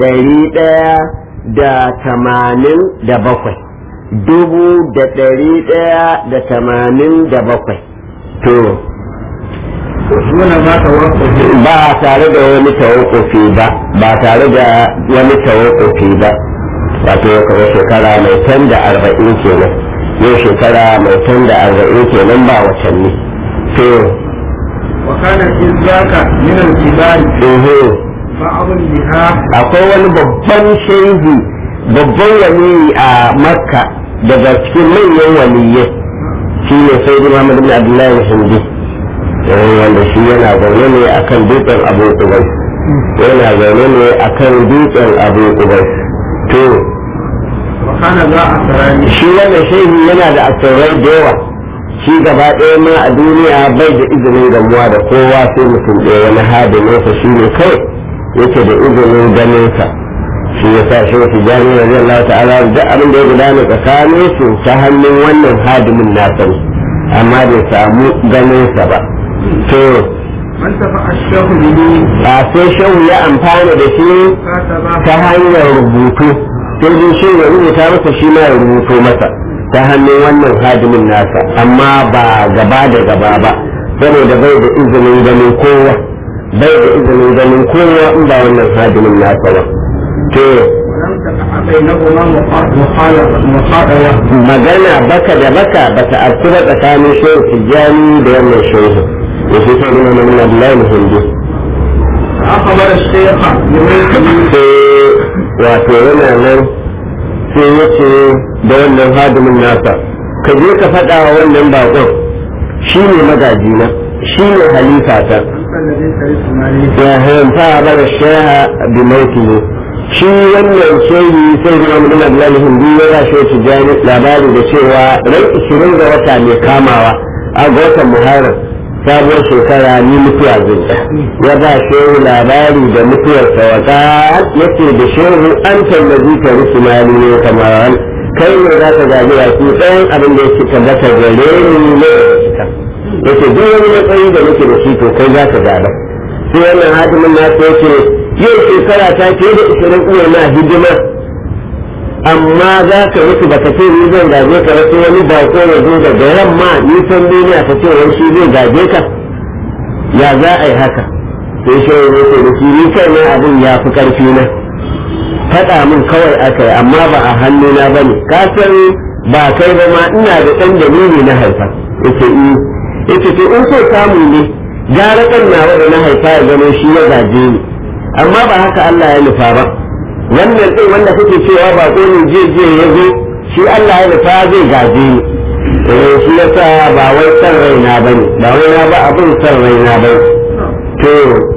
ɗari ɗaya da tamanin da bakwai dubu da ɗari ɗaya da tamanin da bakwai to dole ba ta wasu ba tare da wani tawakofi ba ba tare da wani tawakofi ba wato kamar shekara mai tan da arba'in kenan yau shekara mai tan da arba'in kenan ba watanni to wa kana izaka min al-kibari ehe ba'dun biha akwai wani babban shehi babban wani a makka daga cikin manyan waliyyai shi ne sai da muhammad ibn abdullahi hindi wanda shi yana zaune ne akan dutsen abu kubai yana zaune ne akan dutsen abu kubai to wa kana za a sarani shi wannan shehi yana da asirai da yawa shi gaba ɗaya ma a duniya bai da izinin gamuwa da kowa sai mutum ɗaya wani hadiminsa shi ne kawai yake da izinin ganinsa shi ya sa shi wasu jami'in rabi Allah ta'ala duk abin da ya gudana tsakanin su ta hannun wannan hadimin nasa ne amma bai samu ganinsa ba to man tafa ashahu bihi a sai shehu ya amfana da shi kataba ta hanyar rubutu sai dai shi ya rubuta masa shi ma ya rubuto masa ta hannun wannan hadimin nasa amma ba gaba da gaba ba saboda bai da izinin ganin kowa bai da izinin ganin kowa in ba wannan hadimin nasa ba to ولم تقع بينهما مخالفة مخالفة magana baka da baka bata afku ba tsakanin shehu tijjani da wannan shehu da shi sai nuna na nuna bilayi hindu فأخبر الشيخ بملكه sai wato yana nan sai ya ce da wannan hadimin nasa ka je ka faɗa wa wannan baƙon shi ne magajina shi ne halifata أنت الذي ترث مالي ya hanta bara shaha bi mautihi shi wannan shehi sai da Muhammad bin Abdullah Hindi ya ba shi tijani labari da cewa ran 20 ga wata mai kamawa a ga watan Muharram sabuwar shekara ni mutuwa zai ya ba shehu labari da mutuwar sawaka yace da shehu an tallazi ka rusumani ne kamar kai ne za ka gaji baki ɗayan abin da yake tabbata gare ni ne da yake duk wani matsayi da nake da shi to kai za ka gada sai wannan hadimin na ta yake yau shekara ta fiye da ishirin uwa na hidima amma za ka mutu baka ce ni zan gaje ka rasu wani bako ya zo daga yamma nisan duniya ka ce wani shi zai gaje ka ya za a yi haka sai shi ne ce da shi ni kai na abin ya fi karfi na faɗa min kawai aka yi amma ba a hannuna ba ne ka san ba kai ba ma ina da ɗan dalili na haifa yace i yace to in so samu ne gara kan nawa da na haifa ya zama shi ya gaje ni amma ba haka Allah ya nufa ba wannan din wanda kuke cewa ba ko ne je je ya zo shi Allah ya nufa zai gaje ni eh shi yasa ba wai san raina bane ba wai na ba abin san raina ba to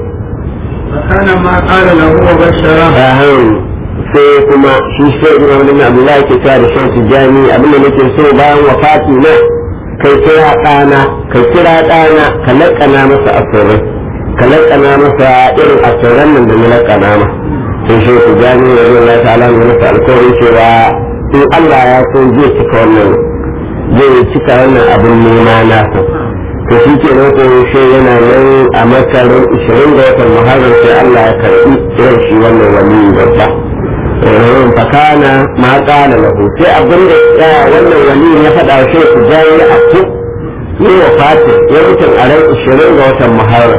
فكان ما قال له وبشره ahan sai kuma shi sai Imam Ibn Abdullah ke cewa da shan tijani abin da nake so bayan wafati na kai kira ɗana kai kira ɗana ka laƙana masa asirai ka laƙana masa irin asiran nan da na laƙana ma sai shi tijani da zai Allah ta'ala ne masa alƙawarin cewa in Allah ya so zai cika wannan zai cika wannan abin nema nasa to shi ke nan ko shi yana nan a makarin 20 ga watan muharram sai Allah ya karbi irin shi wannan wali babba eh fakana ma kana lahu sai abin da ya wannan wali ya faɗa wa shi ku jayi a ku ne wa fati ya mutum a ran 20 ga watan muharram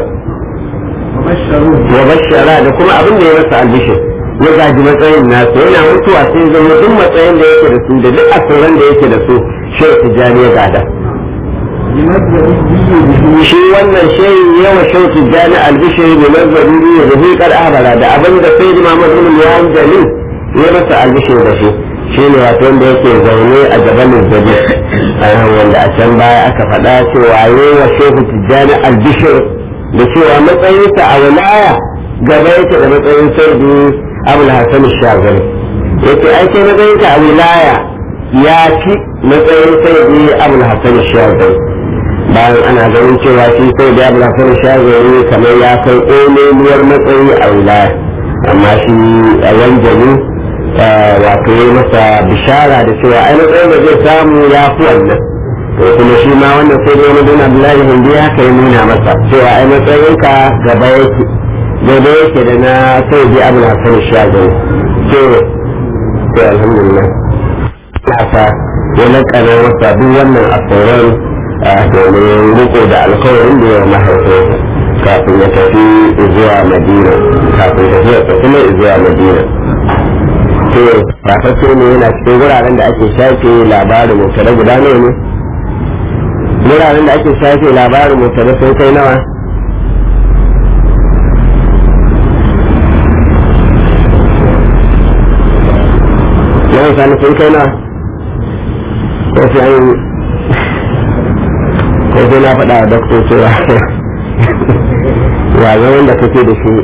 وبشروه wa bashara da kuma abin da ya masa albishir ya gaji matsayin nasu yana mutuwa sai zama duk matsayin da yake da su da duk asirin da yake da su shi tijani ya gada لمجد به shi wannan shehi yawa shauki jani albishir da nazari ne da zai kar abara da abin da sai Muhammad ibn Yawan Jalil ya masa albishir da shi shi ne wato wanda yake zaune a gaban zabi a wanda a can baya aka faɗa cewa yawa shehu tijjani albishir da cewa matsayinsa a wilaya gaba yake da matsayin sarki abul hasan shagari yake ai sai matsayinka a wilaya ya fi matsayin sarki abul hasan shagari bayan ana ganin cewa shi sai da abu lafiyar shagari kamar ya kai ƙololuwar matsayi a wilaya amma shi a wanjani wato ya masa bishara da cewa ai matsayin da zai samu ya fi wannan to kuma shi ma wannan sai da wani abdullahi hindi haka ya nuna masa cewa ai matsayinka gaba yake daidai yake da na sai bi abu na kan shagon to to alhamdulillah na sa ya lakana wasa duk wannan asoran domin riko da alkawarin da ya mahaifinsa kafin ya tafi zuwa madina kafin tafiya ta kuma zuwa madina to rafashe ne yana cikin wuraren da ake shafe labarin mutane guda nawa ne wuraren da ake shafe labarin mutane sun kai nawa yawan sani sun kai nawa ko sai an ko sai na faɗa wa doktor cewa ya zaman da kake da shi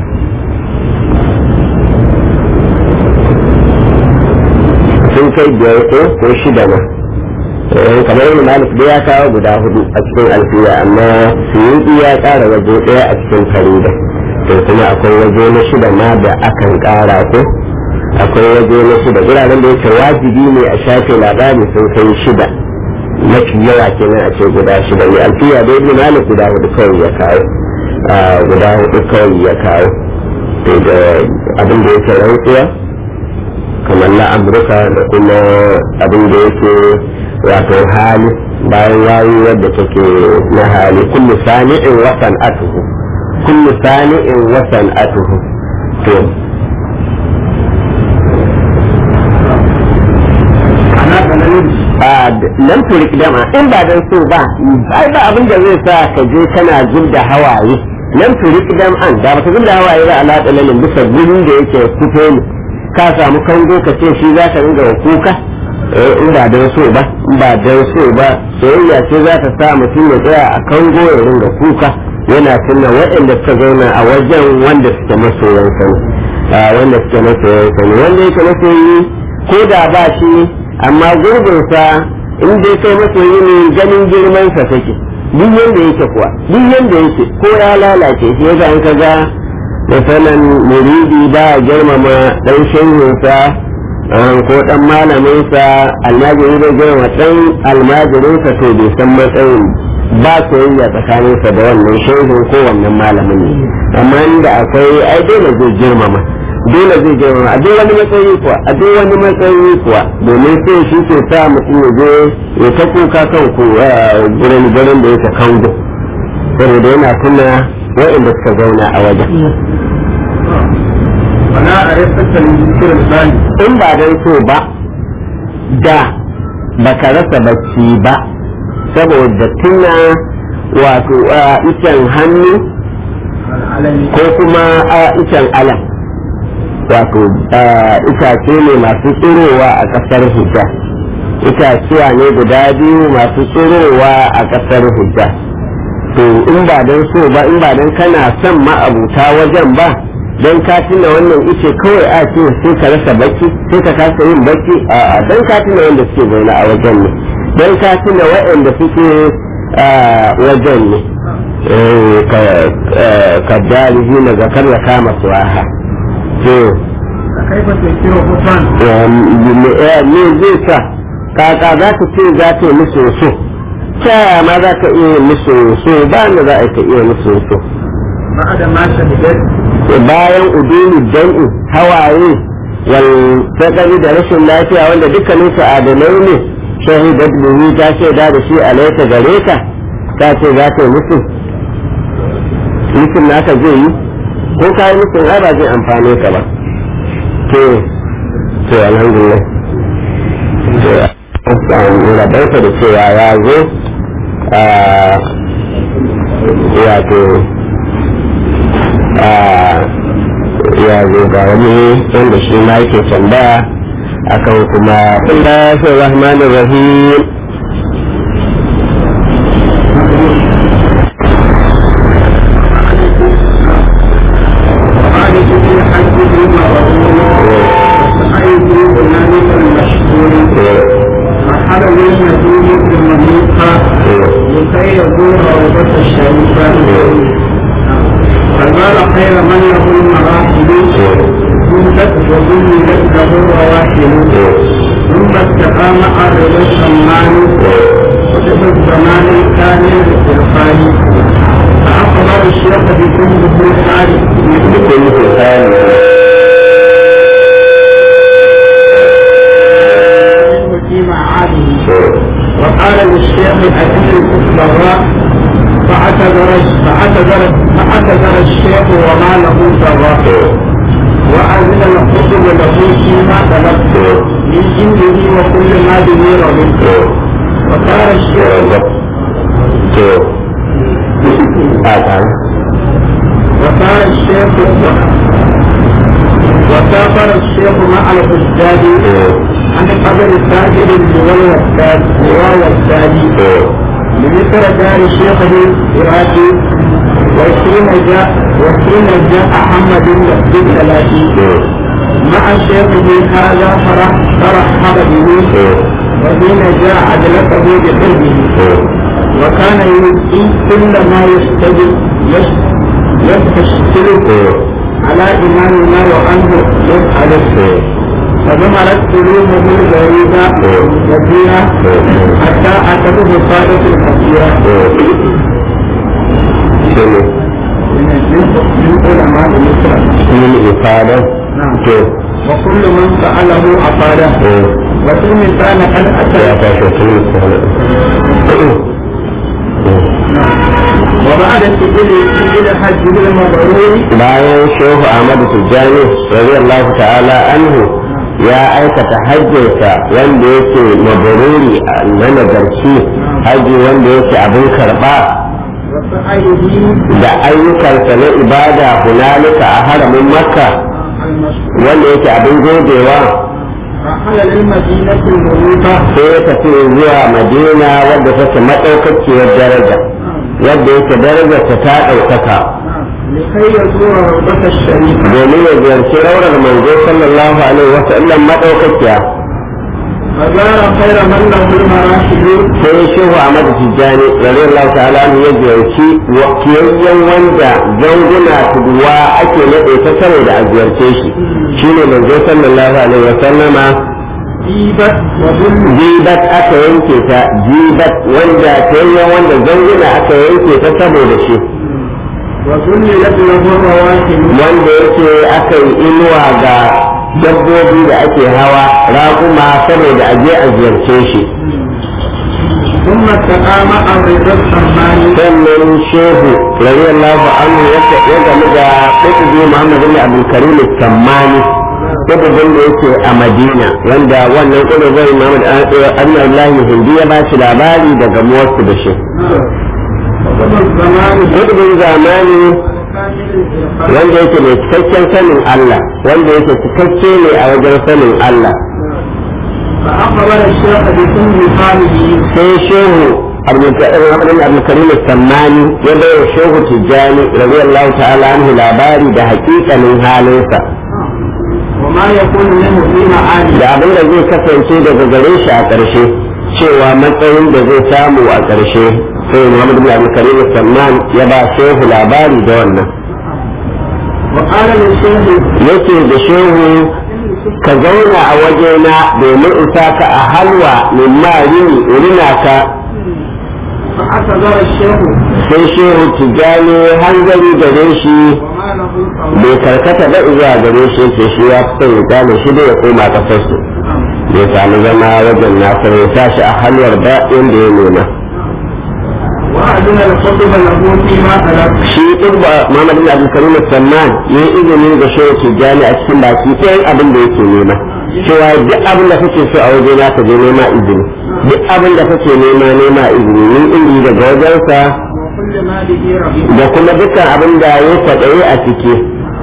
sun kai biyar ko ko shida ma kamar yin malik da ya kawo guda hudu a cikin alfiya amma suyuki ya kara waje daya a cikin farida to kuma akwai waje na shida ma da akan kara ko akwai waje na shida guraren da yake wajibi ne a shafe labari sun kai shida mafi yawa kenan a ce guda shida ne alfiya da ibn malik guda hudu kawai ya kawo guda hudu kawai ya kawo to da abin da yake rantsuwa kamar na amurka da kuma abin da yake wato hali bayan yayi wadda take na hali kullu sani'in wasan atuhu kullu sani'in wasan atuhu to nan turik dama in ba dan so ba ai ba abin da zai sa ka je kana zub da hawaye nan turik dam an da baka zub da hawaye ba ala dalalin bisa gurin da yake fito ne ka samu kango ka ce shi za ka ringa kuka in ba dan so ba in ba dan so ba soyayya ce za ta sa mutum ya tsaya a kango ya ringa kuka yana tunna waɗanda suka zauna a wajen wanda suke masoyan sani wanda suke masoyan sani wanda yake masoyi ko da ba shi amma gurbinsa in dai kai masoyi ne ganin girmansa take duk yanda yake kuwa duk yanda yake ko ya lalace shi yasa an kaga misalan muridi ba a girmama dan shehinsa ko dan malaminsa almajiri bai girmama dan almajirinsa to bai san matsayin ba soyayya tsakaninsa da wannan shehin ko wannan malamin ne amma inda akwai ai dole zai girmama dole zai girmama a duk wani matsayi kuwa a duk wani matsayi kuwa domin sai shi ke sa mutum ya je ya ta kuka kan ku gurin gurin da yake kango saboda yana tuna waɗanda suka zauna a wajen wala a rasa zikirin bani in ba dan so ba da baka rasa bacci ba saboda tuna wato icen hannu al'alami ko kuma icen alam wato itace ne masu tsirowa a ƙasar hujja itaciya ne guda biyu masu tsirowa a ƙasar hujja to in ba don so ba in ba don kana son ma'abuta wajen ba don ka tuna wannan ice kawai a ce sai ka rasa bacci sai ka kasa yin bacci a don ka tuna wanda suke zaune a wajen ne don ka tuna waɗanda suke wajen ne ka dalihi na zakar da kama suwaha to kai ba sai kiro kusan me zai sa kaka za ka ce za ta yi musu so ta ma za ka iya musu so ba da za a ka iya musu so ba da ma shahidat bayan udini dan'i hawaye wal sakari da rashin lafiya wanda dukkanin su adalai ne shahidat bihi ta ce da da shi alaita gare ka ta ce za ta yi musu mutum naka zai yi ko ka yi mutum ai ba zai amfane ka ba to to alhamdulillah rabarsa da cewa ya zo a wato a ya zo ga wani wanda shi ma yake tambaya akan kuma Bismillahir Rahmanir Rahim وعالج في حجه مبرور وسعيد بذلك المشهور رحل للنبي بالمميقة لكي يزور روضة الشريفة فقال خير من له المراحل جلت وجلت له الرواحل ثم استقام عرض السمان وجب الزمان الثاني للإرفان فأخذ فأخبر الشيخ بكل بلسان بكل لسان في معاده وقال للشيخ الأديب الكفراء فاعتذر فاعتذر فاعتذر الشيخ وما له ضراء وأذن الخطب له فيما طلب من عنده وكل ما به رغب وقال الشيخ وقال الشيخ وسافر الشيخ مع الحجاج عن قبر ساجد اللواء والساد لواء والسادي لمصر دار شيخه العراقي وحين جاء وحين جاء محمد بن ثلاثي مع شيخه هذا فرح فرحب به وحين جاء عدلته بقلبه وكان يلقي كل ما يستجب يستشكله على إمامنا وعنه يسأله فظهرت قلوبه الغريبة كثيرة حتى أتته صادة الكثيرة من علماء مصر من إفادة نعم وكل من سأله أفاده وفي مثال قد يا أتى باشا وبعد سجل سجل حج المبرور bayan shehu ahmadu tijjani radiyallahu ta'ala anhu ya aikata hajjinsa wanda yake mabaruri na nagarci haji wanda yake abin karba وسعيه da ayyukansa na ibada hunalika a haramin makka المشهور wanda yake abin godewa رحل للمدينة المنيبة sai ya tafi zuwa madina wadda take maɗaukakiyar daraja wadda yake darajarta ta ɗaukaka لكي يزور روضة الشريفة domin ya ziyarci raurar manzo sallallahu alaihi wasallam maɗaukakiya فزار خير من له المراحل sai shehu Ahmad Tijjani radiyallahu ta'ala anhu ya ziyarci wakiyayyen wanda zanguna tuduwa ake nade ta saboda a ziyarce shi shine manzo sallallahu alaihi wa sallama جيبت وظل jibat aka yanke ta jibat wanda tayyan wanda zanguna aka yanke ta saboda shi وذللت له الرواحل wanda yake aka yi inuwa ga dabbobi da ake hawa raƙuma saboda a je a ziyarce shi ثم استقام الرضا السماني sannan shehu radiyallahu anhu ya ya game da kutubi Muhammad bin Abdul Karim Sammani kutubin da yake a Madina wanda wannan kutubin Muhammad Annabi Hindi ya ba shi labari daga muwarsu da shi وقضى الزمان kutubin zamani كامل wanda yake mai cikakken sanin Allah wanda yake cikakke ne a wajen sanin Allah فأخبر الشيخ بكل حاله sai shehu Abdul Karim Sammani ya bai wa shehu Tijjani radiyallahu ta'ala anhu labari da hakikanin halinsa وما يكون منه في معاني da abin da zai kasance daga gare shi a ƙarshe cewa matsayin da zai samu a ƙarshe sai Muhammad bin Abdul Karim Salman ya ba shehu labari da wannan وقال للشيخ yake da shehu ka zauna a wajena domin in sa ka a halwa min ma rini urina ka فاعتذر الشيخ sai shehu tijjani hanzari gare shi وما له قول bai karkata ba zuwa gare shi yake shi ya fi son ya gane shi da ya koma ƙasarsu ya sami zama wajen nasa ya sa shi a halwar ba inda ya nuna وأذن الخطب له فيما طلب shi ɗin ba Muhammad bin Abdul Karim Salman ya yi izini ga shehu Tijjani a cikin baki ɗayan abin da yake nema cewa duk abin da kake so a waje na ka je nema izini duk abin da kake nema nema izini ni izini daga wajensa وكل ما به رغيب da kuma dukkan abin da ya kwaɗayi a ciki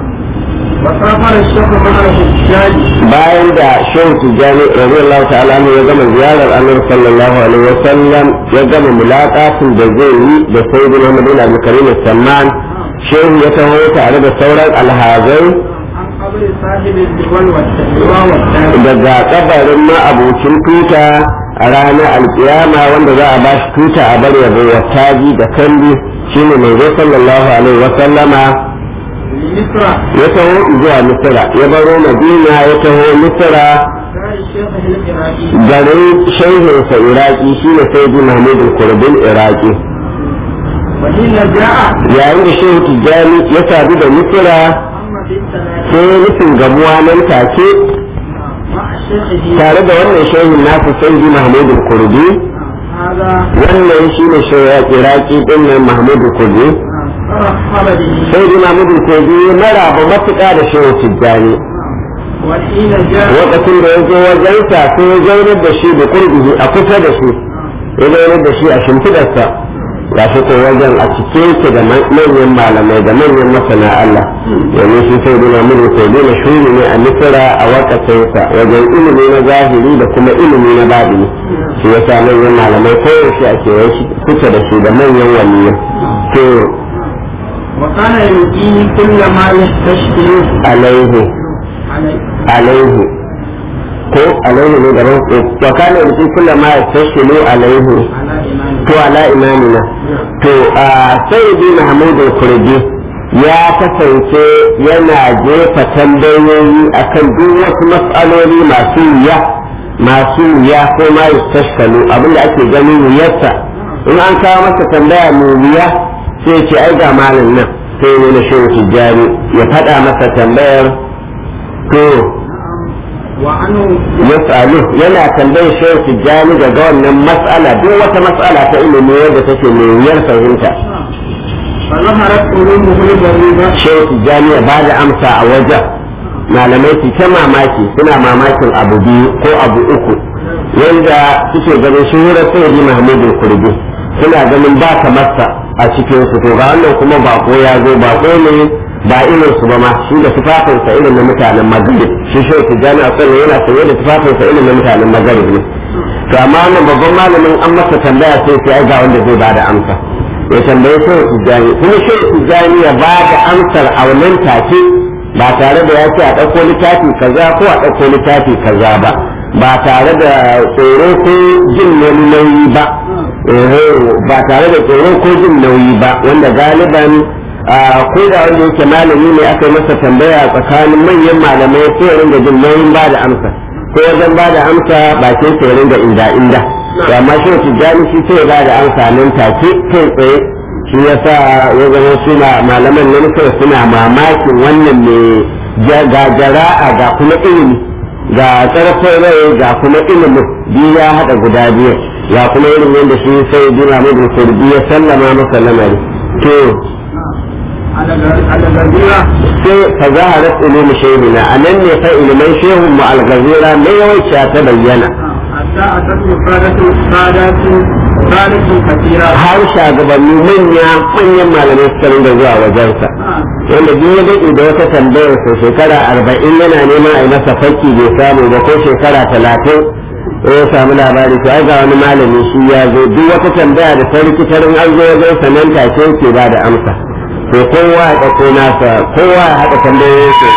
وسافر الشيخ مع الحجاج bayan da shehu Tijjani radiyallahu ta'ala anhu ya gama ziyarar Annabi sallallahu alaihi wa sallam ya gama mulaqatin da zai yi da sayyidina Muhammad bin Abdul Karim Salman shehu ya taho tare da sauran alhazai عن قبر صاحب الدول والتقوى والتالي daga kabarin ma'abucin tuta a ranar alkiyama wanda za a ba shi tuta a bar yabo wa taji da kalli shine manzo sallallahu alaihi wa sallama لمصر ya taho zuwa misira ya baro madina ya taho misira دار الشيخ العراقي garin shehinsa iraki shine sayyidi mahmud kurbin iraki وحين جاء yayin da shehu tijjani ya sadu da misira أما في الثلاثين sai nufin gamuwa nan take مع الشيخ دي tare da wannan shehin nasu sai mahmudu kurdi هذا wannan shi ne shehu iraki din nan mahmudu kurdi فرحب به sai mahmudu kurdi maraba matuƙa da shehu tijjani وحين جاء lokacin da ya zo wajensa sai ya zaunar da shi da kurbihi a kusa da shi ya zaunar da shi a shimfidarsa ga shi ko wajen a cike yake da manyan malamai da manyan masana Allah domin shi sai duna mun ko dole shuri ne a misira a wakacinsa wajen ilimi na zahiri da kuma ilimi na babini shi ya sa manyan malamai koyaushe a kewaye shi kusa da shi da manyan waliyai to وكان يلقيه كل ما يستشكل alaihi عليه alaihi ko alaihi ne gaban wa kana yuti kullu ma yastashilu alaihi على إمامه to ala imamina to a sayyidi mahmud al-kurdi ya kasance yana jefa tambayoyi akan duk wasu mas'aloli masu wuya masu wuya ko ma yastashkalu abinda ake ganin wuyarsa in an kawo masa tambaya mai wuya sai ce ai ga malam nan sai ne na shehu tijjani ya faɗa masa tambayar to وعنه yasalu yana tambayar shehu tijjani daga wannan mas'ala duk wata mas'ala ta ilimi wadda take mai wuyar fahimta فظهرت علومه الغريبة shehu tijjani ya ba da amsa a wajen malamai su ta mamaki suna mamakin abu biyu ko abu uku yanda suke ganin shuhurar sayyidi mahmudu kurdi suna ganin ba kamarsa a cikin su to ga wannan kuma bako ya zo bako ne ba irin su ba ma shi da tufafinsa irin na mutanen magrib shi shehu tijjani a sannan yana sanye da tufafinsa irin na mutanen magrib ne to amma wannan babban malamin an masa tambaya sai sai ai ga wanda zai ba da amsa ya tambaye shehu tijjani kuma shehu tijjani ya ba da amsar a wannan take ba tare da ya ce a ɗauko littafi kaza ko a ɗauko littafi kaza ba ba tare da tsoro ko jin wani nauyi ba eh, ba tare da tsoro ko jin nauyi ba wanda galiban a, ko da wanda yake malami ne aka yi masa tambaya tsakanin manyan malamai sai ya ringa jin nauyin ba da amsa ko wajen ba da amsa bakin sai ya ringa inda inda to amma shi tijjani shi sai ya ba da amsa nan take kai tsaye shi yasa ya zama suna malaman nan sai suna mamakin wannan ne ga jara'a ga kuma ilimi ga tsarfin rai ga kuma ilimin biyu ya haɗa guda biyu ga kuma irin yadda shi sai dina mai kurdi ya sallama masa lamari to على على الغريبة sai fa zaharat ilmi shehina anan ne fa ilimin shehu mu al-ghazira mai yawanci ta bayyana حتى أتت مفادة سادات ثالث كثيرة har shagabanni manya manyan malamai suka rinda zuwa wajensa wanda duk ya daɗe da wata tambayar sa shekara arba'in yana neman a yi masa fakki bai samu ba ko shekara talatin ya samu labari to ai ga wani malami shi ya zo duk wata tambaya da ta rikitarin an zo wajen sa nan take yake ba da amsa to kowa ya ɗauko nasa kowa ya haɗa tambayoyin sa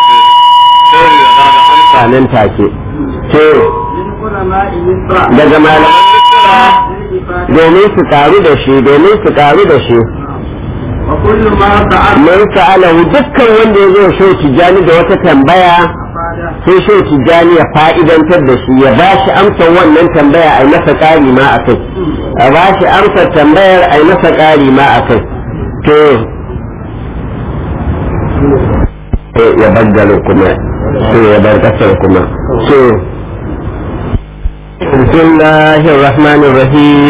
amsa nan take to من علماء مصر daga malaman للإفادة domin su karu da shi domin su karu da shi وكل ما سأل man sa'alahu dukkan wanda ya zo shi tijani da wata tambaya أفاده sai shi tijani ya fa'idantar da shi ya ba shi amsar wannan tambaya a yi masa ƙari ma a kai a ba shi amsar tambayar a yi masa ƙari ma a kai to sai ya baggalo kuma sai ya bar ƙasar kuma so بسم الله الرحمن الرحيم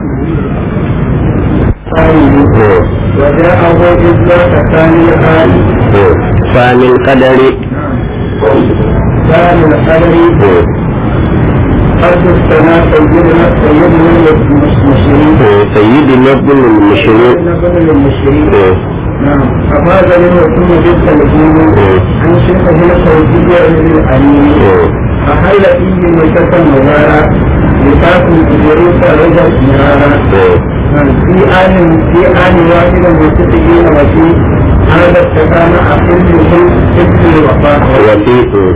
وجاءه إذا ثاني الآن فمن قدر ثاني القدر قد السماء سيدنا سيدنا المشركين سيدنا ابن المشرين سيدنا المشركين نعم ففاز للرسول بالتلفون عن شيخه الصوتي الأمين فحل فيه مشة مبارك لتاكل إدريس رجل مرارا في آن في آن واحد متفقين وفي هذا استكان أقلهم ابن الوفاء وفي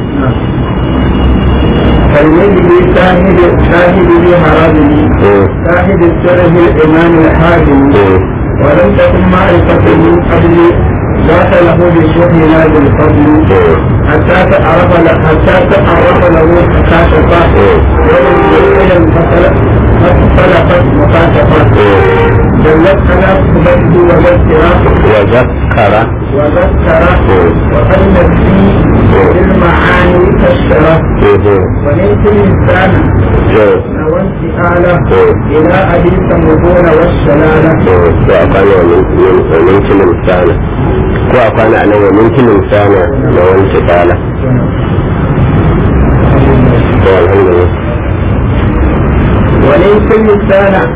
كالنبي شاهد شاهد لي هرابني شاهد الشرف الإمام الحاكم ولم تكن معرفة من قبل ذات له بشوح نادي الفضل حتى تعرف له حتى تعرف له مكاشفة ولم يعلم فسلفت مكاشفة وذكر قبته وذكره وذكر وذكر وقلت في المعاني كالشرف وليس الإنسان وانتقاله إلى أبي ثمودون والشلالة وأقال وممكن الإنسان ko a kwana a nan wa minkin sana da wani kala to alhamdulillah وليس الإنسان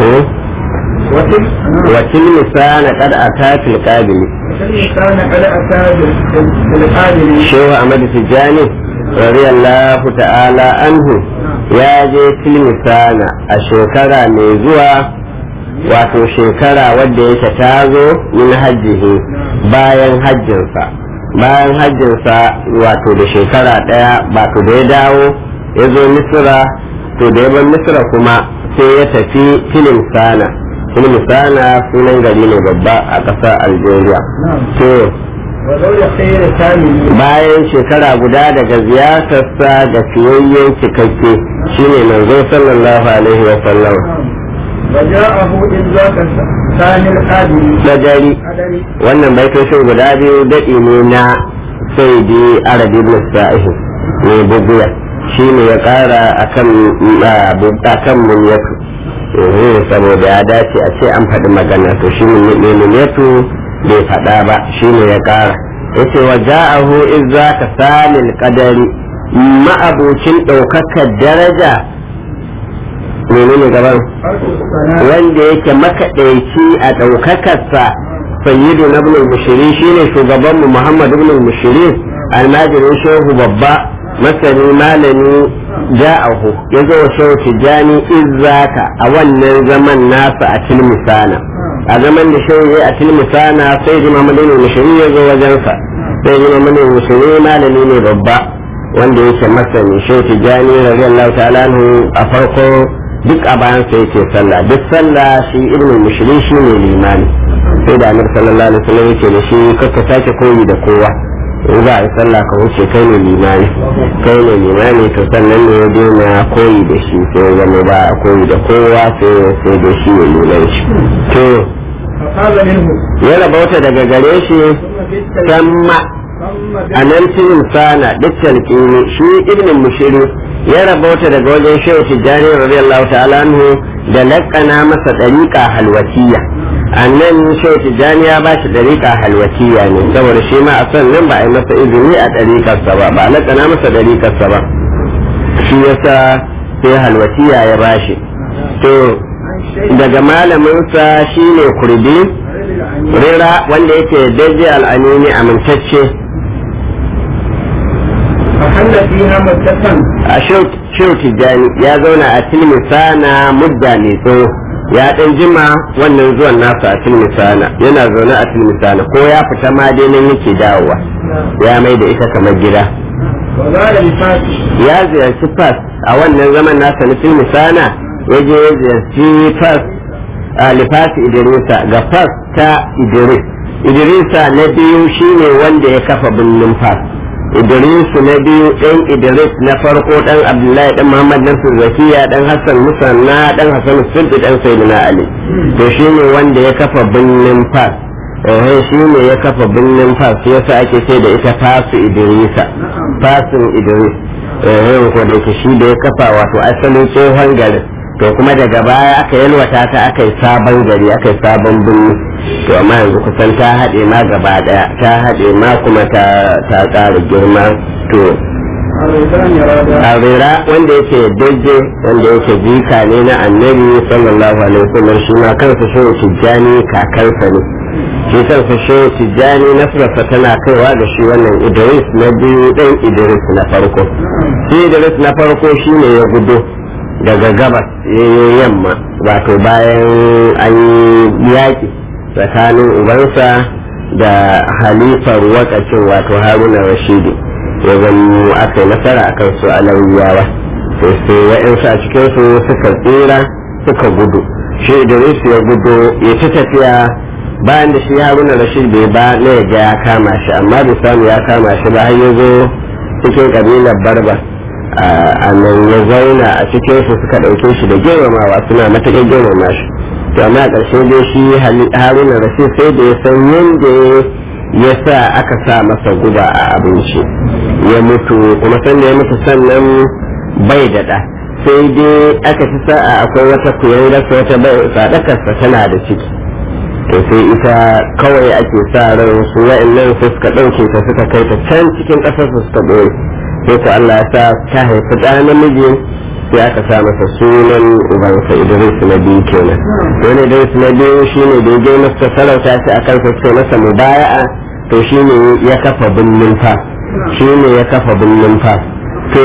وتلك wakil misana kad ata fil qabili الإنسان قد أتى بالقابل shehu ahmad tijani radiyallahu ta'ala anhu ya je fil misana a shekara mai zuwa wato shekara wadda yake ta zo min hajjihi bayan hajjinsa bayan hajjinsa wato da shekara ɗaya wato da ya dawo ya zo misira to da ya bar misira kuma sai ya tafi filin sana filin sana sunan gari ne babba a ƙasar algeria to وذول خير كامل bayan shekara guda daga ziyartarsa ga fiyayyen cikakke shine manzo sallallahu alaihi wa sallam وجاءه إذ ذاك ثاني القابل dajari قدري wannan baitoshin guda biyu daɗi ne na saidi arabi ibn sa'ih ne buguya shi ne ya ƙara akan akan munyatu eh saboda ya dace a ce an faɗi magana to shi ne munyatu bai faɗa ba shi ne ya ƙara yace wa ja'ahu izza ka salil qadari ma'abucin ɗaukakar daraja menene gaban حرف الصلاة wanda yake makaɗaici a ɗaukakarsa sayyidu na ibn mushiri shine shugaban mu muhammad ibn mushiri almajirin shehu babba masani malami ja'ahu ya zo wa shehu tijjani izzaka a wannan zaman nasa a tilmisana a zaman da shehu ya a tilmisana sai ji muhammad ibn mushiri ya zo wajensa sai ji muhammad ibn mushiri malami ne babba wanda yake masani shehu tijjani radiyallahu ta'ala anhu a farko duk a bayan sa yake sallah duk sallah shi ibnu mushri shi ne limani sai da annabi sallallahu alaihi wasallam yake da shi kakka sake koyi da kowa in za a yi sallah ka wuce kai ne limani kai ne limani to sannan ne ya daina koyi da shi sai ya zama ba a koyi da kowa sai sai da shi ya liman shi to فقال منه ya rabauta daga gare shi ثم بالتالي samma ثم a nan cikin sana duk talqini shi ibn mushiri ya rabauta daga wajen shehu tijjani radiyallahu ta'ala anhu da laƙana masa ɗariƙa halwatiya a nan shehu tijjani ya ba shi ɗariƙa halwatiya ne saboda shi ma a son nan ba a yi masa izini a ɗariƙarsa ba ba a laƙana masa ɗariƙarsa ba shi yasa sai halwatiya ya ba shi to daga malaminsa shine kurdi rira wanda yake daji al'amini amintacce فحل فيها مدة a shehu tijjani ya zauna a tilmisana mudda mai tsawo ya dan jima wannan zuwan nasa a tilmisana yana zaune a tilmisana ko ya fita ma dai nan yake dawowa ya mai da ita kamar gida وزال بفاتح ya ziyarci fas a wannan zaman nasa na tilmisana ya je ya ziyarci fas a lifasi idrisa ga fas ta idris idrisa na biyu shine wanda ya kafa birnin fas idrisu na biyu ɗan idris na farko ɗan abdullahi ɗan muhammad nasir zakiya ɗan hassan musanna ɗan hassan sulɗi ɗan sayyidina ali to shine wanda ya kafa birnin fas eh shine ya kafa birnin fas yasa ake ce da ita fasu idrisa fasin idris eh ko da yake shi da ya kafa wato asalin tsohon garin to kuma daga baya aka yalwata ta aka yi sabon gari aka yi sabon birni to amma yanzu kusan ta haɗe ma gaba ɗaya ta haɗe ma kuma ta ta ƙara girma to الرضان رضا arira wanda yake daje wanda yake jika ne na annabi sallallahu alaihi wasallam shi ma kansa shehu tijjani kakansa ne shi kansa shehu tijjani nasrarsa tana kaiwa da shi wannan idris na biyu ɗan idris na farko shi idris na farko shine ya gudo daga gabas ya yi yamma wato bayan an yi yaƙi tsakanin ubansa da halifar wakacin wato haruna rashidi ya zama aka yi nasara akan su alawiyawa sai sai wa'yansu a cikinsu suka tsira suka gudu shi idris ya gudu ya ta tafiya bayan da shi haruna rashid bai ba na ya ga ya kama shi amma bai samu ya kama shi ba har ya zo cikin kabilar barba a nan ya zauna a cikin su suka ɗauke shi da girmamawa suna matakan girmama shi to amma ƙarshe dai shi haruna rashid sai da ya san yadda ya sa aka sa masa guba a abinci ya mutu kuma sannan ya mutu sannan bai da ɗa sai dai aka ci sa'a akwai wata kuyan rasa wata sadakarsa tana da ciki to sai ita kawai ake sa ran su wa'annan su suka ɗauke ta suka kai ta can cikin ƙasar su suka ɓoye sai ko Allah ya sa ta haifi ɗa namiji sai aka sa masa sunan ubansa Idris na biyu kenan wani Idris na biyu shine da ya masa sarauta shi akan sa ce masa mubaya'a to shine ya kafa binnin fa shine ya kafa binnin fa to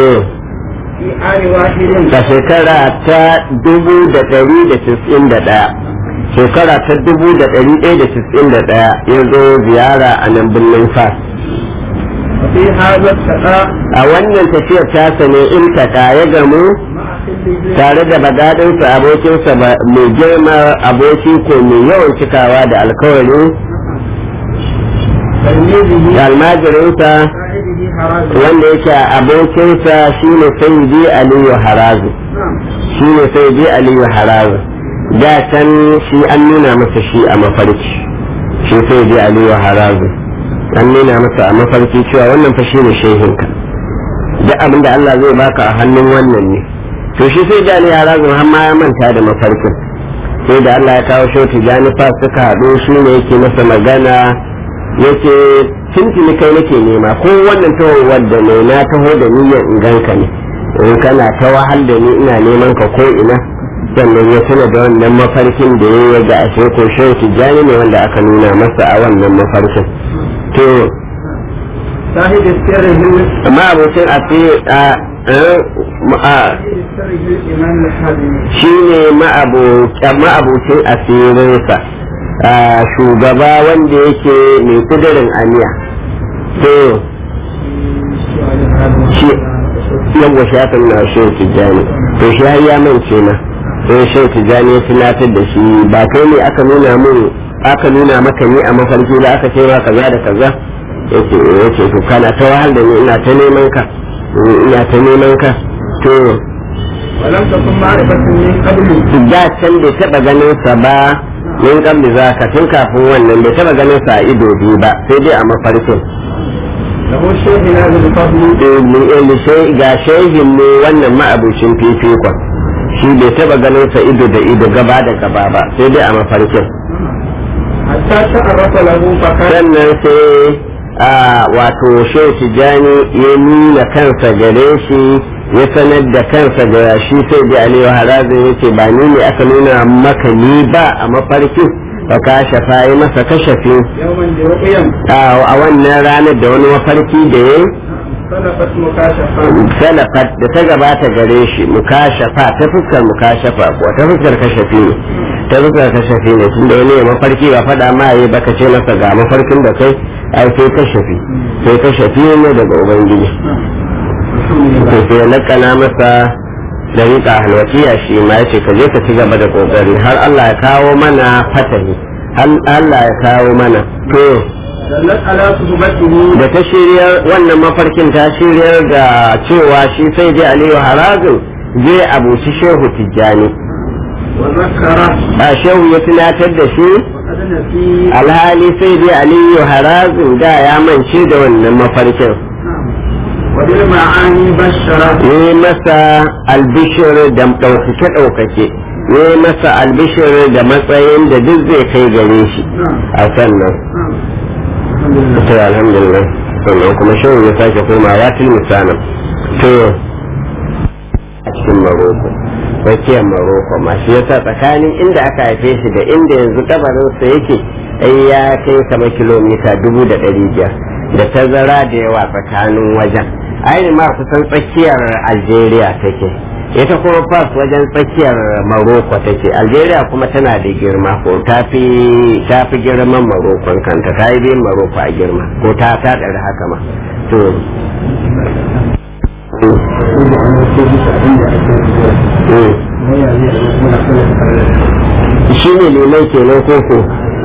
a shekara ta dubu da ɗari da tis'in da ɗaya shekara ta dubu da ɗari ɗaya da tis'in da ɗaya ya zo ziyara a nan birnin fa a wannan tafiyar tasa ne in taka ya gamu tare da badadinsa abokinsa mai girma aboki ko mai yawan cikawa da alkawari da almajirinsa wanda yake abokinsa shine sayyidi aliyu harazu shine sayyidi aliyu harazu da can shi an nuna masa shi a mafarki shi sayyidi aliyu harazu an nuna masa a mafarki cewa wannan fa shine shehinka duk abin da Allah zai baka a hannun wannan ne to shi sai da ya razu har ma ya manta da mafarkin sai da Allah ya kawo shoti janifa suka haɗu shi ne yake masa magana yake tuntuni kai nake nema ko wannan tahowar da ne na taho da niyyar in ganka ne in kana ta wahal da ni ina neman ka ko ina sannan ya tuna da wannan mafarkin da ya yi ga ashe ko shehu tijjani ne wanda aka nuna masa a wannan mafarkin to amma abokin a shi ne ma'abucin asirinsa shugaba wanda yake mai kudurin aniya to shi yawwa shafin na shehu tijjani to shi har ya mance na sai shehu tijjani ya tunatar da shi ba kai ne aka nuna mun aka nuna maka ni a mafarki da aka ce ma kaza da kaza yace yace to kana ta wahal da ni ina ta neman ka ina ta neman ka to ولم تكن معرفة من قبل da can bai taba ganin sa ba min kabli za ka tun kafin wannan bai taba ganin sa a ido biyu ba sai dai a mafarkin له الشيخ هذا الفضل ga shehin ne wannan ma'abucin fifikon shi bai taba ganin sa ido da ido gaba da gaba ba sai dai a mafarkin حتى تعرف له فكان sannan sai a wato shehu tijjani ya nuna kansa gare shi ya sanar da kansa ga shi sai da aliyu harazin ya ce ba ni ne aka nuna maka ni ba a mafarkin ba ka shafa yi masa kashafi يوما برؤيا a wannan ranar da wani mafarki da ya صدقت مكاشفة salafat da ta gabata gare shi mukashafa ta fuskar mukashafa ko ta fuskar kashafi ne ta fuskar kashafi ne tunda wani ya mafarki ba faɗa ma yi baka ce masa ga mafarkin da kai ai sai kashafi sai kashafi ne daga ubangiji to sai ya lakana masa dariƙa halwatiya shi ma yace ka je ka ci gaba da kokari har Allah ya kawo mana fatahi har Allah ya kawo mana to دلت على صحبته da ta shiryar wannan mafarkin ta shiryar da cewa shi sai dai aliyu harazin zai abuci shehu tijjani وذكره ba shehu ya tunatar da shi وقد نسي alhali sai dai aliyu harazin da ya mance da wannan mafarkin وبالمعاني بشره ne masa albishir da ɗaukake ɗaukake ne masa albishir da matsayin da duk zai kai gare shi نعم a sannan نعم الحمد لله to alhamdulillah sannan kuma shehu ya sake komawa til misalin to a cikin maroko tsakiyar maroko ma shi yasa tsakanin inda aka haife shi da inda yanzu kabarinsa yake ai ya kai kamar kilomita dubu da ɗari biyar da tazara da yawa tsakanin wajen ainihin ma kusan tsakiyar algeria take ita kuma fas wajen tsakiyar maroko take algeria kuma tana da girma ko ta fi ta fi girman marokon kanta ta yi biyan maroko a girma ko ta ta ɗari haka ma to mm. shi ne liman kenan koko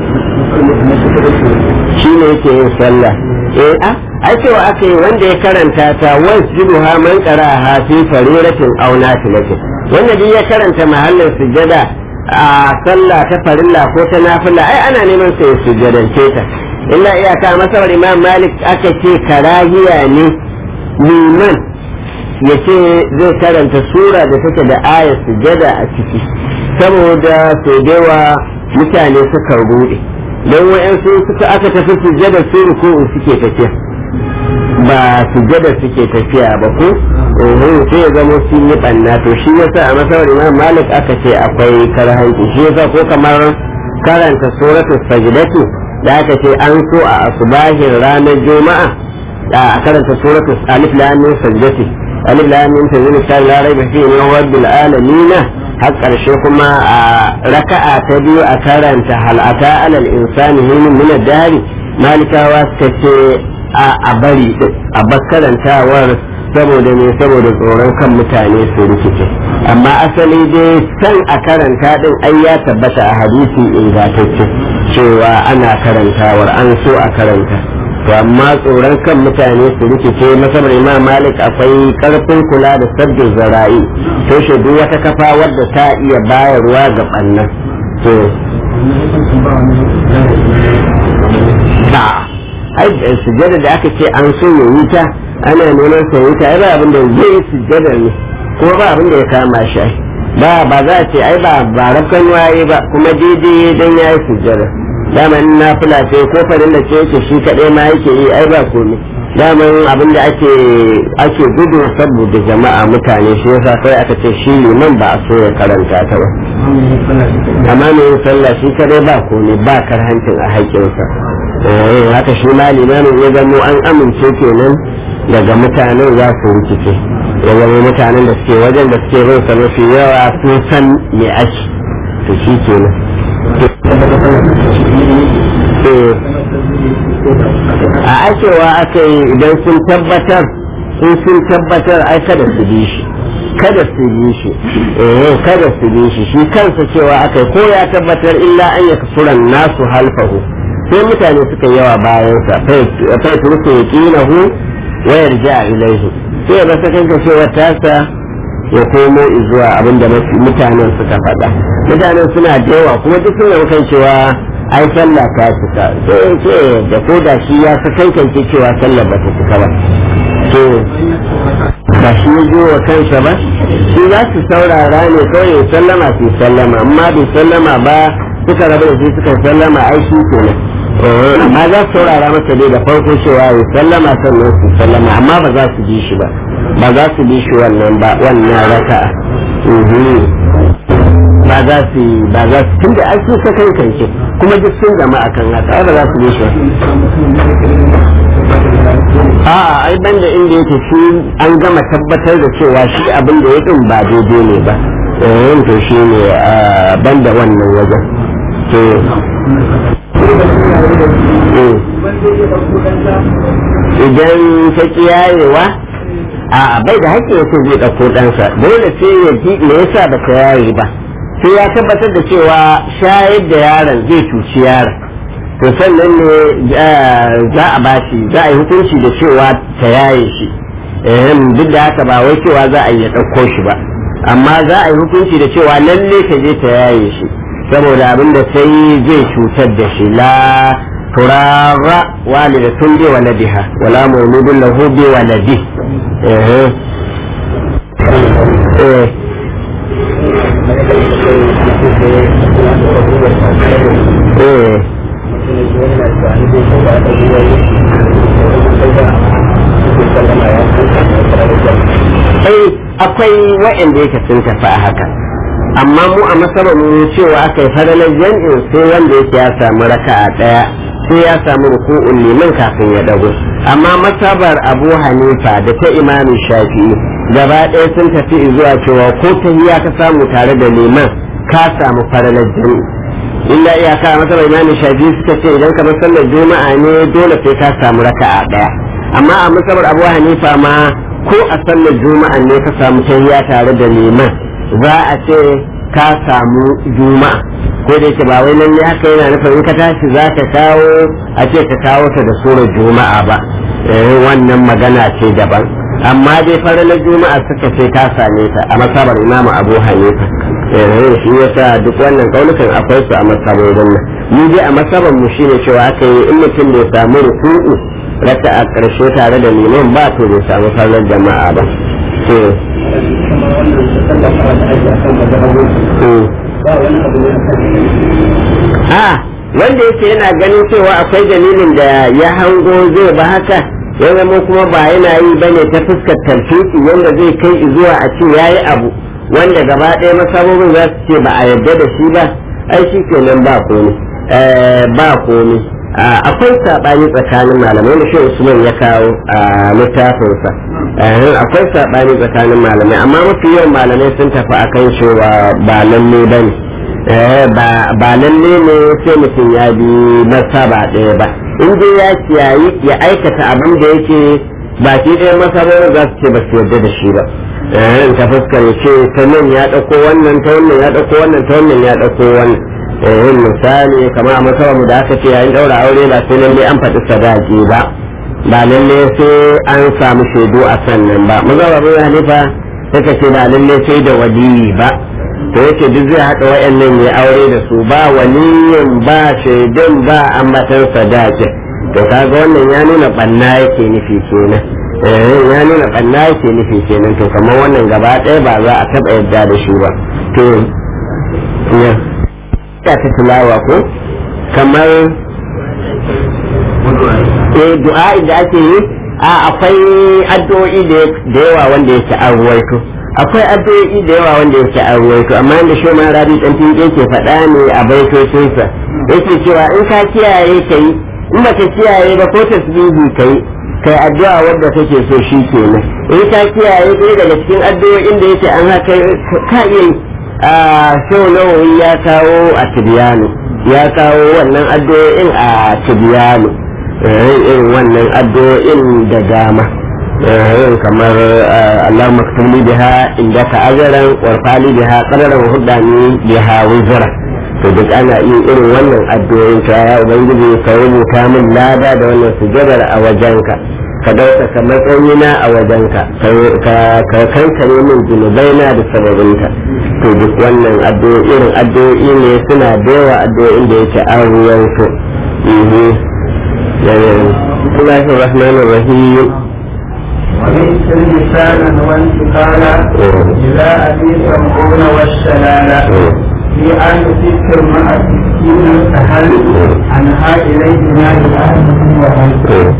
shi ne yake yin sallah eh a ai cewa aka yi wanda ya karanta ta wasjudu ha man qara ha fi fariratin aw nafilatin wanda duk ya karanta mahallin sujada a sallah ta farilla ko ta nafila ai ana neman sai su jadance ta illa iyaka masabar imam malik aka ce karahiya ne liman ya ce zai karanta sura da take da ayar sujada a ciki saboda sau da yawa mutane suka rude don wa'yansu suka aka tafi sujada su ruku'u suke tafiya ba sujada suke tafiya ba ko sai ya zama sun yi ɓanna to shi yasa a masawar imam malik aka ce akwai karhanci shi yasa ko kamar karanta suratul sajdatu da aka ce an so a asubahin ranar juma'a a karanta suratul alif lam mim sajdati alif lam mim tanzilu ta la raiba fihi min rabbil alamin har karshe kuma a raka'a ta biyu a karanta hal ata alal insani hin min ad-dari malikawa suka ce a bari a bakkarantawar saboda ne saboda tsoron kan mutane su rikice amma asali dai san a karanta din ai ya tabbata a hadisi ingantacce cewa ana karantawar an so a karanta to amma tsoron kan mutane su rikice masabar imam malik akwai karfin kula da sabbin zara'i to shi duk wata kafa wadda ta iya bayarwa ga bannan to ai sujjada da aka ce an so ya yi ta ana neman sa yi ta ai ba abin da zai yi sujjada ne kuma ba abin da ya kama shi ba ba za a ce ai ba ba rafkan waye ba kuma daidai dan yayi sujjada dama in na fula ce ko farin da ce yake shi kadai ma yake yi ai ba komai daman abin da ake ake gudu saboda jama'a mutane shi yasa kai aka ce shi liman ba a so ya karanta ta ba amma mai yin sallah shi kadai ba komai ba karhancin a haƙƙinsa haka shi ma limamin ya zamo an amince kenan daga mutanen za su rikice ya zama mutanen da suke wajen da suke bin sa mafi yawa sun san me ake to shi kenan a akewa aka yi idan sun tabbatar sun sun tabbatar ai kada su bi shi kada su bi shi eh kada su bi shi shi kansa cewa aka ko ya tabbatar illa an yakfuran nasu halfahu sai mutane suka yawa bayansa fai turku ya ƙinahu wayar ja ilaihi sai ya rasa kanka cewa tasa ya komo zuwa abinda mutanen suka faɗa mutanen suna da yawa kuma duk suna kan cewa ai sallah ta cika sai ce da ko da shi ya sa kankance cewa sallah ba ta cika ba to ba shi ya wa kansa ba shi za su saurara ne kawai ya sallama su sallama amma bai sallama ba suka rabu da shi suka sallama ai shi kenan amma za su saurara masa dai da farko cewa ya sallama sannan su sallama amma ba za su bi shi ba ba za su bi shi wannan ba wannan raka'a ba za su ba za su tunda an su kai kanke kuma duk sun gama akan haka ai ba za su bi shi a ai banda inda yake shi an gama tabbatar da cewa shi abin da ya din ba daidai ne ba eh to shi ne banda wannan wajen to idan ta kiyayewa a bai da haƙƙi ya zai ɗauko ɗansa dole sai ya ji me yasa ba ta yaye ba sai ya tabbatar da cewa shayar da yaron zai cuci yaron to sannan ne za a bashi za a yi hukunci da cewa ta yaye shi duk da haka ba wai cewa za a yi ya ɗauko shi ba amma za a yi hukunci da cewa lalle ka je ta yaye shi saboda abin da sai zai cutar da shi la turara walidatun bi waladiha wala mawludun lahu bi waladi eh eh eh akwai waɗanda yake sun tafi a haka amma mu a masarar mu cewa aka yi faralar jam'in sai wanda yake ya samu raka'a ɗaya sai ya samu ruku'un liman kafin ya dago amma masabar abu hanifa da ta imamin shafi'i gaba ɗaya sun tafi zuwa cewa ko tahiya ka samu tare da liman ka samu faralar jam'i illa iyaka a masabar imamin shafi'i suka ce idan kamar sallar juma'a ne dole sai ka samu raka'a ɗaya amma a masabar abu hanifa ma ko a sallar juma'a ne ka samu tahiya tare da liman za a ce ka samu juma'a ko da yake ba wai nan ne haka yana nufin in ka tashi za ka kawo a ce ka kawo ta da surar juma'a ba wannan magana ce daban amma dai faralar juma'a suka ce ka same ta a masabar imamu abu hanifa eh shi yasa duk wannan kaunukan akwai su a masabobin nan ni dai a masaban mu shine cewa aka yi in mutum bai samu ruku'u raka a ƙarshe tare da liman ba to bai samu sallar jama'a ba to a wanda yake yana ganin cewa akwai dalilin da ya hango zai ba haka ya zama kuma ba yana yi bane ta fuskar tarfiki wanda zai kai zuwa a ce yayi abu wanda gaba ɗaya masabobin za su ce ba a yarda da shi ba ai shi kenan ba komi ba komi akwai saɓani tsakanin malamai da shi usman ya kawo a littafinsa akwai saɓani tsakanin malamai amma mafi yawan malamai sun tafi akan cewa ba lalle ba ne ba lalle ne sai mutum ya bi masaba ɗaya ba in dai ya kiyayi ya aikata abin da yake baki ɗaya masabobin za su ce ba su yarda da shi ba in ta fuskar ce ta nan ya ɗauko wannan ta wannan ya ɗauko wannan ta wannan ya ɗauko wannan yin misali kamar a masarar mu da aka ce yayin ɗaura aure ba sai lalle an faɗi sadaki ba ba lalle sai an samu shaidu a sannan ba mazabar bin hanifa suka ce ba lalle sai da waliyi ba to yake duk zai haɗa wayannan ya aure da su ba waliyin ba shaidun ba ambatan sadaki to kaga wannan ya nuna ɓanna yake nufi kenan ya nuna ɓanna yake nufi kenan to kamar wannan gaba ɗaya ba za a taɓa yadda da shi ba to ya ta tilawa ko kamar eh du'a da ake yi a akwai addu'o'i da yawa wanda yake an ruwaito akwai addu'o'i da yawa wanda yake an ruwaito amma da shi ma rabi dan tinke ke faɗa ne a baitocinsa yake cewa in ka kiyaye kai in baka kiyaye ba ko tasbihi kai kai addu'a wadda kake so shi kenan in ka kiyaye ɗaya daga cikin addu'o'in da yake an haka ka iya a shau nawawi ya kawo a tibiyanu ya kawo wannan addu'o'in a tibiyanu irin wannan addu'o'in da dama kamar Allah maktubli biha inda ka ajaran warfali biha qadaran hudani biha wizra to duk ana iya irin wannan addu'o'in ka ya ubangiji ka rubuta min lada da wannan sujadar a wajenka ka ɗaukaka matsayina a wajenka ka kankare min zunubaina da sababinta to duk wannan addu'o'i irin addu'o'i ne suna da yawa addu'o'in da yake an ruwan su Bismillahir Rahmanir Rahim وليس لسانا وانتقالا إلى أبي سمعون والشلالة في آن ذكر مع سكين الأهل عنها إليه نار الأهل وهل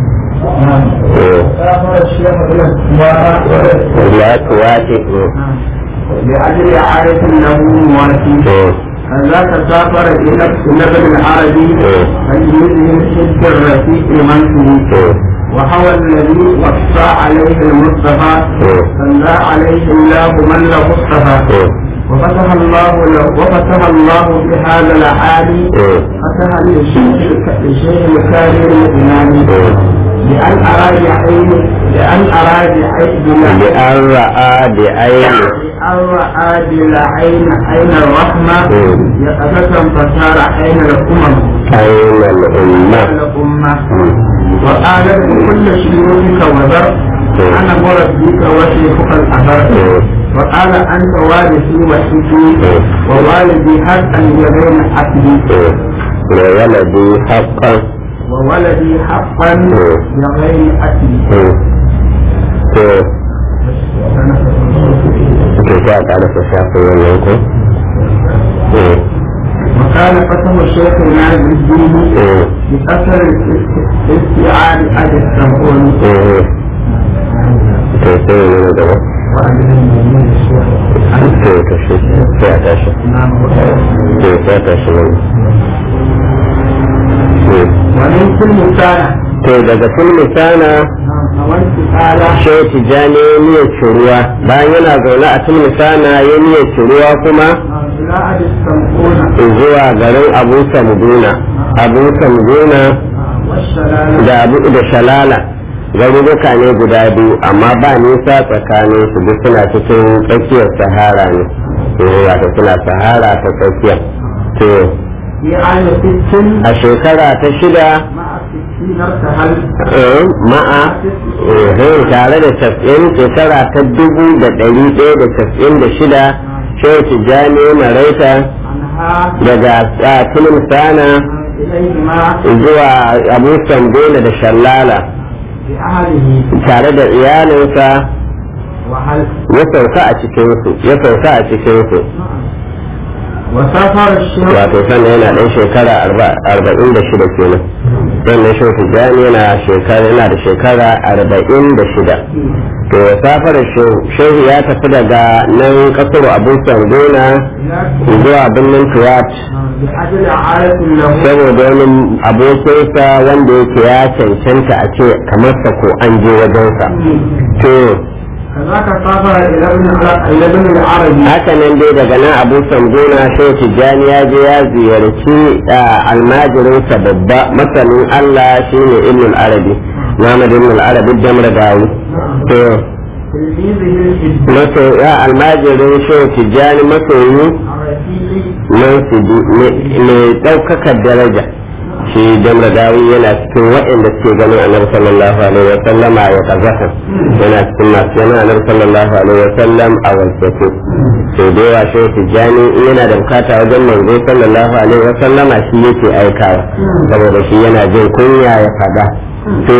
لا تواتي لأجل عارف له مواسي ذاك سافر إلى ابن العربي فليذهب حب الرفيق منته وهو الذي وصى عليه المصطفى صلى عليه الله من له اصطفى وفتح الله له وفتح الله بهذا العالي فتح للشيخ الكارم الإمامي لأن أراد عين لأن أراد عين لأن رأى بعين لأن رأى بالعين عين الرحمة يقظة فصار عين الأمم أين الأمة الأمة وقال كل شيوخك وذر أنا مربيك وشيخك الأثر وقال أنت وارثي وحيدي ووالدي حقا يبين عقلي لولدي حقا وولدي حقا بغير أكل ke sa ka da shafin wannan ko وكان قسم الشيخ الناس الدين بأثر استيعاب أبي السمعون to sai ne da ba to to shi sai a tashi to sai a tashi ne ومن كل سنة to daga kullu sana وانتقال shehu tijjani ya niyyar ciruwa bayan yana zaune a tulmi sana ya niyyar ciruwa kuma إلى أبي السمعون zuwa garin abu samduna abu samduna والشلالة da abu da shalala garuruka ne guda biyu amma ba nisa tsakanin su duk suna cikin tsakiyar sahara ne eh, wato suna sahara ta tsakiya to في عام ست a shekara ta shida مع ستين ارتحل eh, ma'a eh, tare da casa'in shekara ta dubu da ɗari ɗaya da casa'in da shida shehu tijjani maraita عنها daga tulun sana إليهما zuwa abu sambela da shallala بأهله tare da iyalinsa وهل ya sauka a cikinsu ya sauka a cikinsu وسافر الشيخ wato sannan yana ɗan shekara arba- arba'in da shida kenan sannan shehu tijjani yana shekara yana da shekara arba'in da shida to safarar shehu shehu ya tafi daga nan kasar abu sambela zuwa birnin tuwat بأجل عادة له saboda wani abokinsa wanda yake ya cancanta a ce kamar sa ko an je wajensa to كذاك سافر إلى ابن إلى ابن العربي haka nan dai daga nan abu sambuna shehu tijjani ya je ya ziyarci ah, almajirinsa babba masanin allah shine ibn arabi muhammad ibn arabi damar gawi to تلميذه الجد maso ya almajirin shehu tijjani masoyi الرفيق mansidi mai ɗaukakar daraja shi jamra dawi yana cikin waɗanda suke ganin annabi sallallahu alaihi wa sallama ya kazaka yana cikin masu yana annabi sallallahu alaihi wa sallam a walfatu sai da yawa shi tijjani in yana da bukata wajen manzo sallallahu alaihi wa sallama shi yake aikawa saboda shi yana jin kunya ya fada to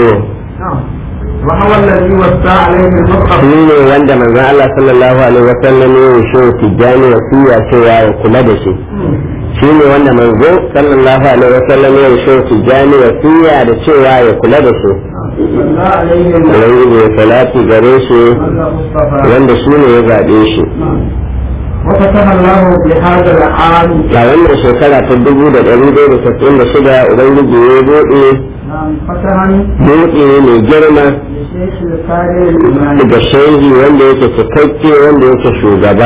وهو الذي وسع عليه المصحف shi ne wanda manzon Allah sallallahu alaihi wa sallam ya yi shi tijjani wasiya cewa ya kula da shi shi ne wanda manzo sallallahu alaihi wasallam ya shi tijani wasiya da cewa ya kula da shi صلى عليه ubangiji ya salati gare shi المصطفى wanda shi ne ya zaɓe shi وفتح الله بهذا العام a wannan shekara ta dubu da ɗari ɗaya da tasa'in da shida ubangiji ya buɗe نعم فتحا buɗe mai girma لشيخ الكاري الإيماني da shehi wanda yake cikakke wanda yake shugaba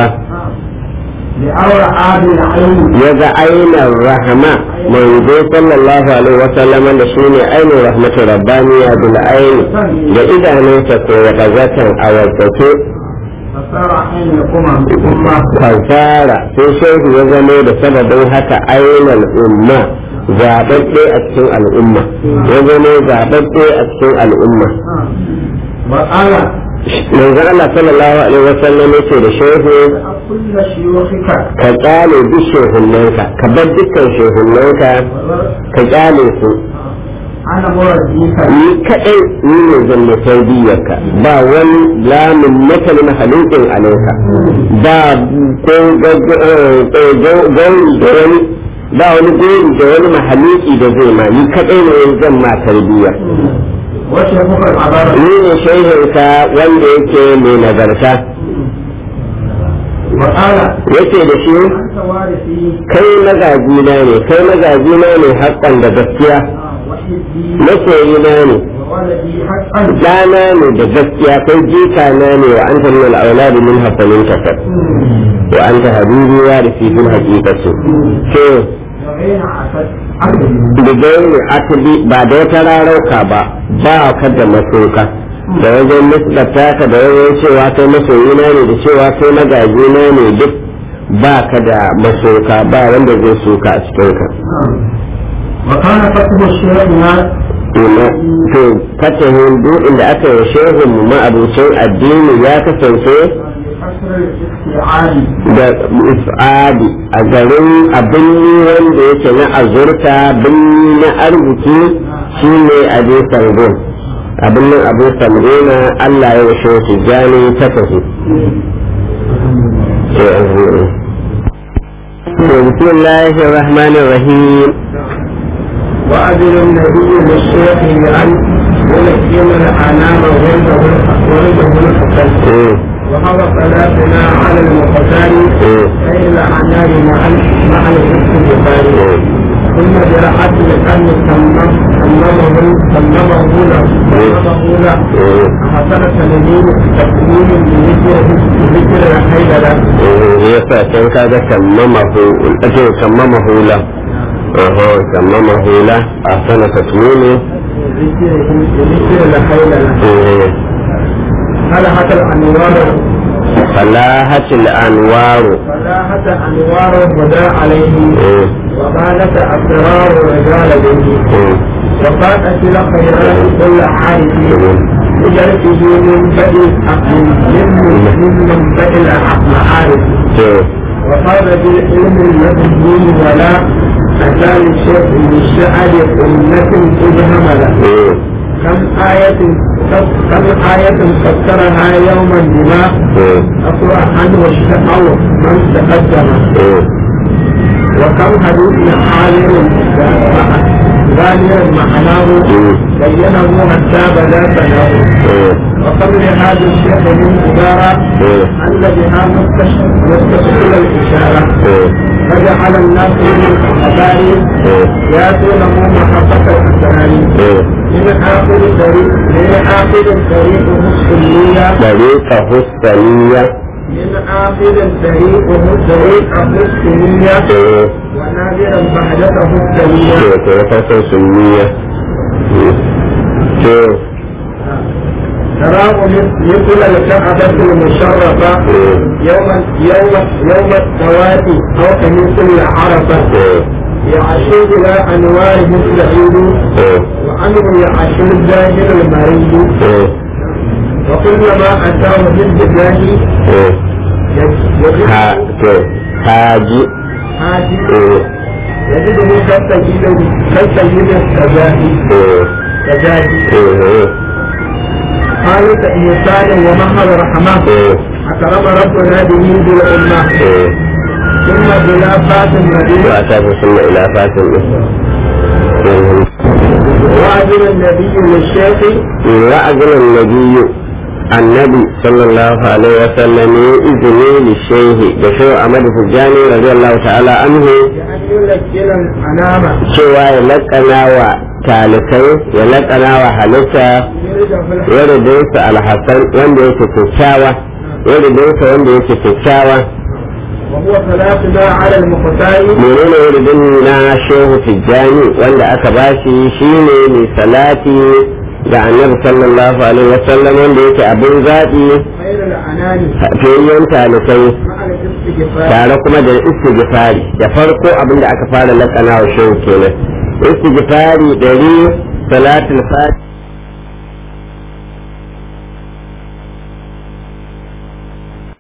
لأورى عاد العين ya ga ainihin rahama manzo sallallahu alaihi wasallam da shi ne ainihin rahmatu rabbaniya bil aini da idanunsa ko ya kazatan a wasake فصار عين الأمم أمة kansara sai shehu ya zama da sababin haka ainihin umma zaɓaɓɓe a cikin al'umma ya zama zaɓaɓɓe a cikin al'umma وقال manzo Allah sallallahu alaihi wasallam yace da shehu كل شيوخك ka kyale duk shehunnanka ka bar dukkan shehunnanka ka kyale su أنا مرجيك ni kaɗai ni ne zan na tarbiyyarka ba wani lamun maka na halittin alaika ba ko gauri da wani ba wani gori da wani mahaluki da zai ma ni kaɗai ne zan ma tarbiyya وشيخك العبارة ni ne shehinka wanda yake mai nagarta وقال yake da shi أنت وارثي kai magajina ne kai magajina ne haƙƙan da gaskiya وحبي masoyina ne وولدي حقا ɗana ne da gaskiya kai jikana ne wa anta min al-auladi min hafanin kasar wa anta habibi ya da fi fil haqiqati to وغين عسد عبدي da gairi asali ba da wata rarauka ba ba ka da masoka da wajen nisbata ka da wajen cewa kai masoyina ne da cewa kai magajina ne duk ba ka da masoka ba wanda zai soka a cikin ka وكان فتح الشيخ to fatahin duk inda aka yi shehun mu ma'abucin addini ya kasance بكسر الاستيعاب da ifadi a garin abin wanda yake na azurta birni na arziki shine abu sangon abin nan abu sangona Allah ya washe shi jani ta tafi بسم الله الرحمن الرحيم وأذن النبي للشيخ بأن يلزم الأنام ولده ولده الحسن وهو صلاتنا على المختار غير الأعناب مع ال- مع الحسن البخاري ثم برعت لأن سممه سممه له سممه له حصل تنميل تكوين بذكر بذكر الحيد له yasa can kaga sammamahu ake sammamahu la aha sammamahu la a sana tatmini بذكر بذكر الحيد له فلحت الأنوار falahatil anwaru فلاحت أنوار الهدى عليه وقالت أسرار رجال به وقالت الخيرات كل عارف بجرته من بدء من من منبئ المعارف وقال بالعلم الذي ولا أتى للشيخ للشعر أمة إذ هملا كم آية كم آية فسرها يوما بما أقرأ عنه الشقاء من تقدم وكم حديث عالم ظاهرا معناه بينه حتى بدا ثناه وكم لهذا الشيخ من عبارة أن بها مستشكل الإشارة فجعل الناس من الأخبار يأتونه محبة الأسرار من آخر الطريق من آخر الطريق السنية طريقه السنية من آخر الطريق طريقه السنية ونادرا بعدته السنية طريقه السنية تراه مثل الكعبة المشرفة يوم يوم يوم التواتي أو كمثل العرفة يعشو إلى أنواره السعيد وعنه يعشو الزاهر المريد وكلما أتاه بالدجاج haji حاجي يجده كالسيد كالسيد السجاهي سجاهي قالوا إنسان ومهر رحمة أكرم ربنا به بالأمة ثم بلا فات النبي وأتاه ثم إلى فاتن وأذن النبي للشيخ وأذن النبي النبي صلى الله عليه وسلم إذنه للشيخ بشو أحمد فجاني رضي الله تعالى عنه بأن يلجل الأنام cewa ya laƙana wa talikai ya laƙana wa halitta يرد في yaridinsa alhassan wanda yake kyakkyawa yaridinsa wanda yake kyakkyawa وهو ثلاثنا على المختار menene yaridin na shehu tijjani wanda aka bashi shine mai salati ga annabi sallallahu alaihi wasallam wanda yake abin zaɓi خير الأنام fiyayyen talikai مع الاستغفار tare kuma da istighfari da farko abin da aka fara laƙana wa shehu kenan istighfari ɗari salatul fati